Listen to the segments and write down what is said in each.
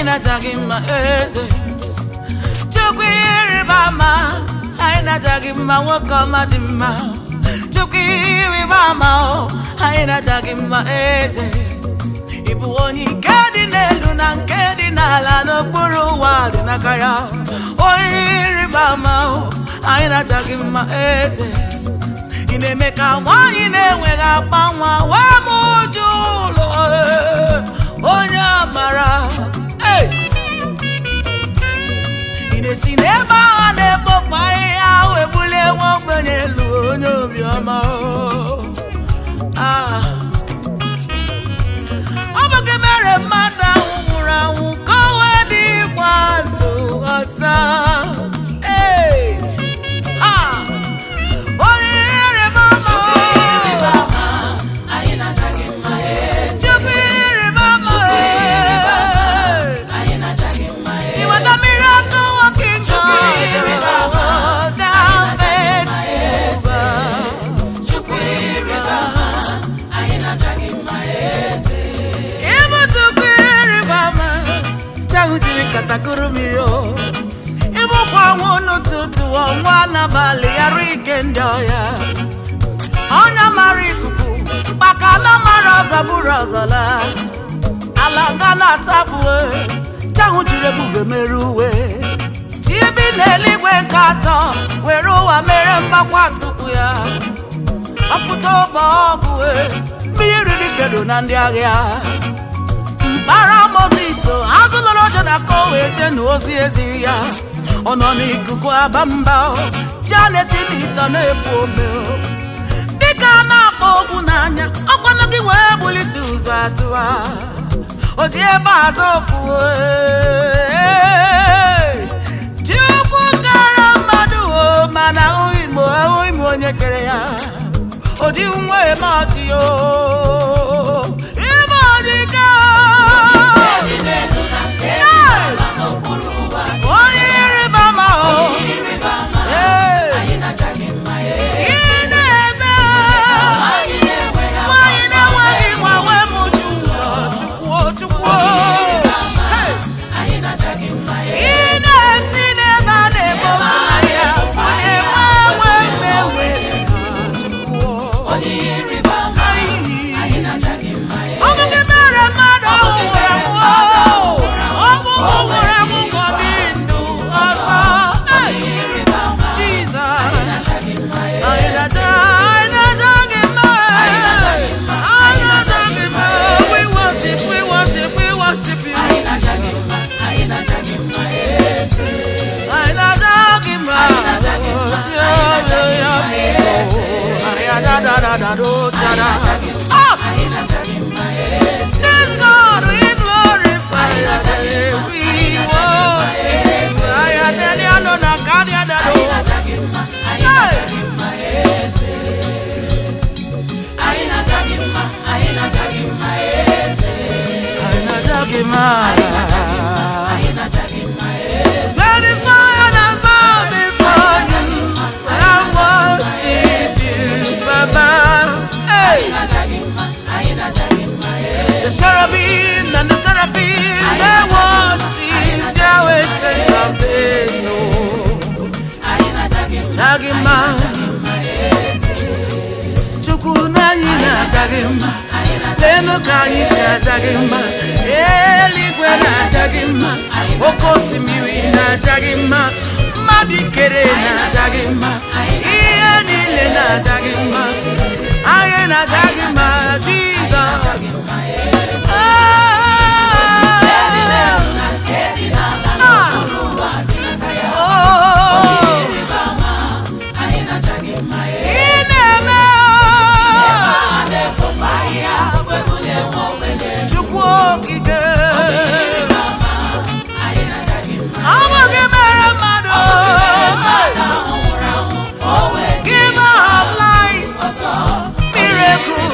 na-aja gị mma eze chukwu ihe ịrịba ama anyị na-aja gị mma nwoke ọma dị mma chukwu ihe ịrịba ama o anyị na-aja gị mma eze ị bụ onye nke dị n'elu na nke dị n'ala n'okpuru ụwa dị n'aka ya onye ịrịba ama o anyị na-aja gị mma eze ị na-eme ka nwaanyị na-enweghị akpa nwa wee m uju ụlọ ee, onye amara Hey! ị na-esi n'ebe agha na-ekpofu ahịhịa ahụ ebulie nwa ogbenye elu onye obiọma o. Ah. ọ bụ gị mere mmadụ ahụ nwụrụ anwụ ka o wee dị ịgba ndụ ọzọ Hey! Ah! onye ịrịba ama o. anyị na-aja gị mma eze Chukwu ịrịba ama o. anyị na-aja gị mma eze You are the miracle working God. Thou faithful. chukwu ịrịba ama anyị na-aja gị mma eze Ịbụ Chukwu ịrịba ama. Chahụ jiri katakụrụ mmiri o. Ịbụkwa ọnwụ n'ụtụtụ ọnwa n'abalị yara ike ndị ọya. Ọnya mara ikuku, maka na mara ọzọ bụrụ ọzọ laa. ala nga na-atapụ chahụ jiri ebube mere uwe chi bi n'eluigwe nke atọ were ụwa mere mgbakwa tupu ya ọpụta ụbọ ọgụ mmiri riri kedo na ndị agha mkpara mozis azụlọrọ ọjọ na ka o wee jee na ozi eziri ya ọ nọ n'ikuku aba mba ya na-esi n'ịtọ na-ebu ome dịka a na-akpọ okwu n'anya ọkwanụ gị wee bulite ụzọ atụwa o ji ebe azụ okwu ee. chukwu kara mmadụ o mana ahụghị m ahụghị m onye kere ya o ji nwa eme ọchị o ime ọdịka dị n'elu na nke dị n'ala n'okpuru ụwa onye ịrịba ama o ịrịba ama Ee. anyị na-aja gị mma eze ị na-eme anyị na-enweghị nwanyị na-enweghị nwa wee mụju ụlọ chukwuo chukwuo Hey! anyị na-aja gị mma ị eze na-esi n'ebe a na-ebo mmanya ma enwe enwe mmewe chukwuo onye ịrịba ama anyị na-aja gị mma eze ọ bụ gị mere mmadụ ọhụ nwụrụ anwụ ọ bụ mụ nwụrụ anwụ ka ọ dị ndụ ọzọ Hey! ịrịba ama Jesus na-aja gị mma eze Anyị na-aja anyị na-aja gị mma anyị na-aja gị mma we worship we worship we worship you anyị na-aja gị mma anyị na-aja gị mma eze anyị na-aja gị mma Anyị na-aja gị mma, Yo, yo, yo, yo. Anyị ada da da da do cha da. Oh, anyị na-aja gị mma eze this God we glorify your name. We worship you. Anyị adịghị anọ na ka adị ada do. anyị na-aja gị mma anyị na-aja gị mma eze anyị na-aja gị mma anyị na-aja gị mma eze Anyị na-aja gị mma. anyị na-aja gị mma eze Twenty fire has bowed before you. I worship you, Baba. Hey, anyị na-aja gị mma anyị na-aja gị mma eze the cherubim and the seraphim, they worship Yahweh, strength of faith. Oh, anyị na-aja gị mma Jagima, mma eze Chukwu na anyị na-aja gị mma. anyị na-aja Lenu ka anyị si aja gị mma. Eluigwe na-aja gị mma. Oke osimiri na-aja gị mma. Mmadụ ikere na-aja gị mma. Ihe niile na-aja gị mma. Anyị na-aja gị mma, Jizọs. nke dị n'ala Ah, n'okpuru ụwa dị n'aka ya oh, ịrịba ama anyị na-aja gị mma eze ị na-eme a na-ekpofu ahịhịa webulie nwa ogbenye Chukwu okike. ịrịba ama anyị na-aja gị mma Ọ bụ gị mere mmadụ. mmadụ ahụ nwụrụ anwụ o wee dị Giver of life. ọzọ Miracle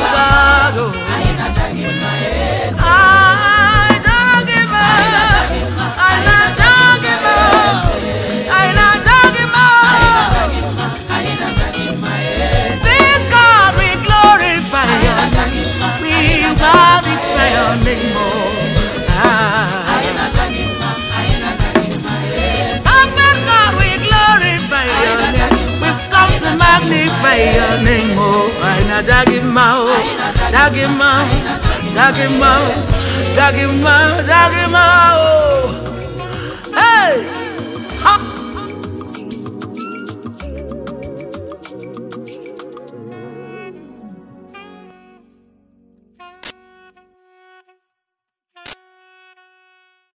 na-aja gị mma o ja gị mma ja gị mma ja gị mma ja gị mma o